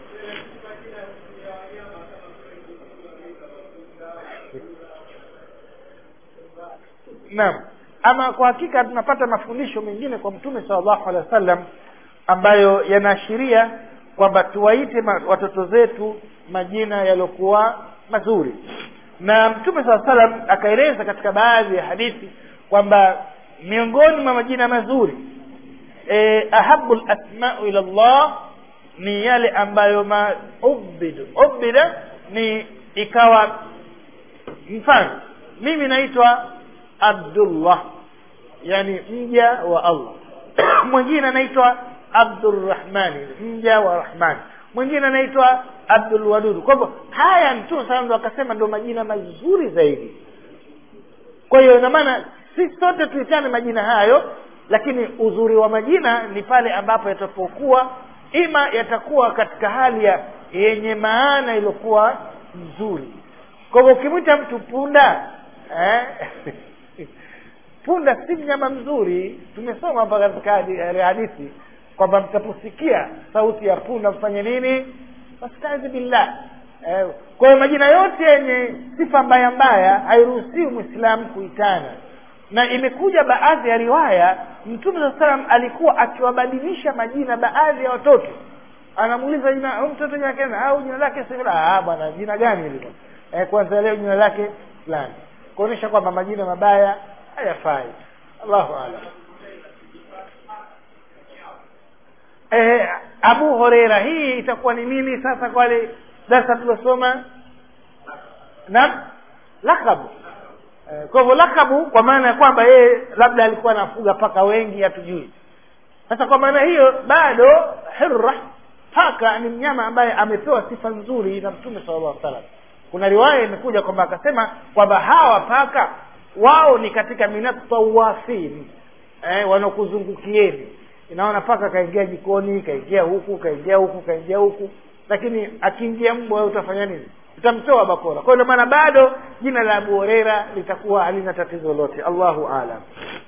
S1: naam ama kwa hakika tunapata mafundisho mengine kwa mtume salllahu alehi wa sallam ambayo yanaashiria kwamba tuwaite ma, watoto zetu majina yaliyokuwa mazuri na mtume saa salam akaeleza katika baadhi ya hadithi kwamba miongoni mwa majina mazuri e, ahabu lasmau ila llah ni yale ambayo ma ubidu ubida ni ikawa mfano mimi naitwa abdullah yani mja wa allah mwingine anaitwa abdurrahmani mja wa rahmani mwingine anaitwa abdulwadudu kwa hivyo haya mtume saa ndo akasema ndo majina mazuri zaidi kwa hiyo ina maana si sote tuitane majina hayo lakini uzuri wa majina ni pale ambapo yatapokuwa ima yatakuwa katika hali ya yenye maana iliyokuwa nzuri kwa hivyo ukimwita mtu punda eh? punda si mnyama mzuri tumesoma hapa katika hadithi kwamba mtaposikia sauti ya punda mfanye nini wastazi billah eh, kwa hiyo majina yote yenye sifa mbaya mbaya hairuhusiwi mwislamu kuitana na imekuja baadhi ya riwaya mtume saa salam alikuwa akiwabadilisha majina baadhi ya watoto anamuuliza jina huyu mtoto jina lake au jina lake ah bwana jina gani hilo eh, kwanza leo jina lake fulani kuonyesha kwamba majina mabaya hayafai allahu alam eh, abu horeira hii itakuwa ni nini sasa kwa wale darsa tuliosoma naam lakabu eh, kwa hivyo lakabu kwa maana ya kwamba yeye labda alikuwa anafuga paka wengi hatujui sasa kwa maana hiyo bado hirra paka ni mnyama ambaye amepewa sifa nzuri na mtume sala llahu salam kuna riwaya imekuja kwamba akasema kwamba hawa paka wao ni katika minatawafin eh, wanaokuzungukieni inaona paka kaingia jikoni kaingia huku kaingia huku kaingia huku lakini akiingia mbwa utafanya nini utamtoa bakora kwa hiyo maana bado jina la abu horera litakuwa halina tatizo lote allahu alam